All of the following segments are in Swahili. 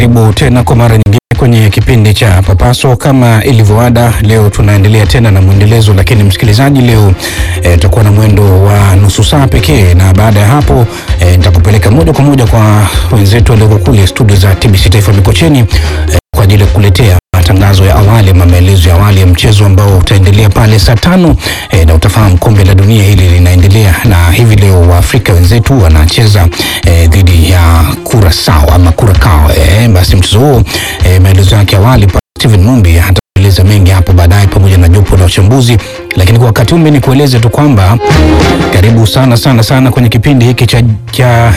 Karibu tena kwa mara nyingine kwenye kipindi cha Papaso. Kama ilivyoada, leo tunaendelea tena na mwendelezo, lakini msikilizaji, leo tutakuwa na mwendo wa nusu saa pekee, na baada ya hapo nitakupeleka moja kwa moja kwa wenzetu walioko kule studio za TBC Taifa Mikocheni e, kwa ajili ya kukuletea matangazo ya awali ama maelezo ya awali ya mchezo ambao utaendelea pale saa tano e, na utafahamu kombe la dunia hili linaendelea, na hivi leo Waafrika wenzetu wanacheza e, dhidi ya Curacao ama Curacao. E, basi mchezo huo e, maelezo yake awali pa Steven Mumbi hataeleza mengi hapo baadaye pamoja na jopo la uchambuzi, lakini kwa wakati huu ni kueleze tu kwamba karibu sana sana sana kwenye kipindi hiki cha, cha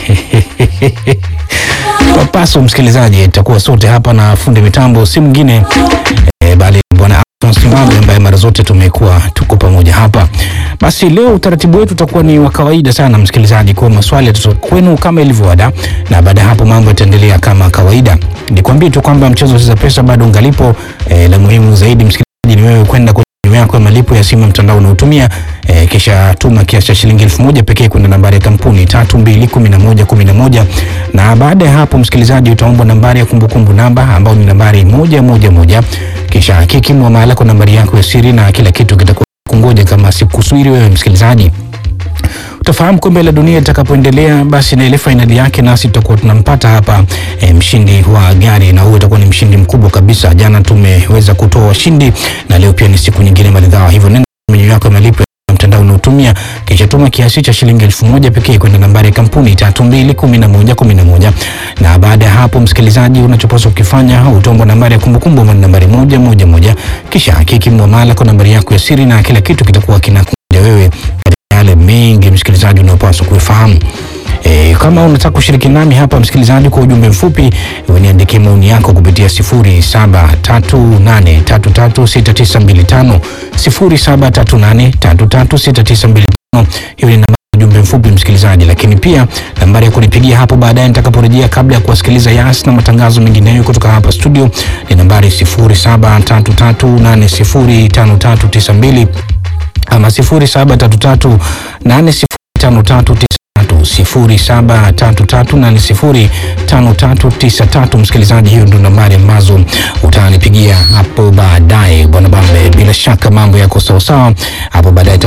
Papaso msikilizaji, itakuwa sote hapa na fundi mitambo si mwingine e, bali bwana Simame ambaye mara zote tumekuwa tuko pamoja hapa. Basi leo utaratibu wetu utakuwa ni wa kawaida sana msikilizaji, kwa maswali yatatoka kwenu kama ilivyo ada, na baada ya hapo mambo yataendelea kama kawaida. Nikwambie tu kwamba mchezo Cheza Pesa bado ungalipo. E, la muhimu zaidi msikilizaji ni wewe kwenda kwenye menyu yako ya malipo ya simu mtandao unaotumia e, kisha tuma kiasi cha shilingi elfu moja pekee kwenda nambari ya kampuni tatu mbili kumi na moja kumi na moja na baada ya hapo msikilizaji utaombwa nambari ya kumbukumbu namba ambayo ni nambari moja moja moja kisha hakiki muamala kwa nambari yako ya siri na kila kitu kitakuwa kungoja kama sikusubiri wewe msikilizaji utafahamu kombe la dunia litakapoendelea basi na ile fainali yake, nasi tutakuwa tunampata hapa e, mshindi wa gari, na huyo utakuwa ni mshindi mkubwa kabisa. Jana tumeweza kutoa washindi na leo pia ni siku nyingine maridhawa, hivyo nenda menyu yako ya malipo ya mtandao unaotumia kisha tuma kiasi cha shilingi elfu moja pekee kwenda nambari ya kampuni tatu mbili kumi na moja kumi na moja na baada ya hapo msikilizaji, unachopaswa kukifanya utaomba nambari ya kumbukumbu ambayo ni nambari moja moja moja kisha hakiki muamala kwa nambari yako ya siri na kila kitu kitakuwa kinakuja wewe yale mengi msikilizaji unayopaswa kuifahamu. E, kama unataka kushiriki nami hapa msikilizaji, kwa ujumbe mfupi niandikie maoni yako kupitia 0738336925 0738336925. Hiyo ni namba ujumbe mfupi msikilizaji, lakini pia nambari ya kunipigia hapo baadaye nitakaporejea, kabla ya kuwasikiliza Yas na matangazo mengineyo kutoka hapa studio ni nambari 0733805392 ama 0733805393 0733805393. Msikilizaji, hiyo ndio nambari ambazo utanipigia hapo baadaye bwana Bambe. Bila shaka mambo yako sawasawa hapo baadaye.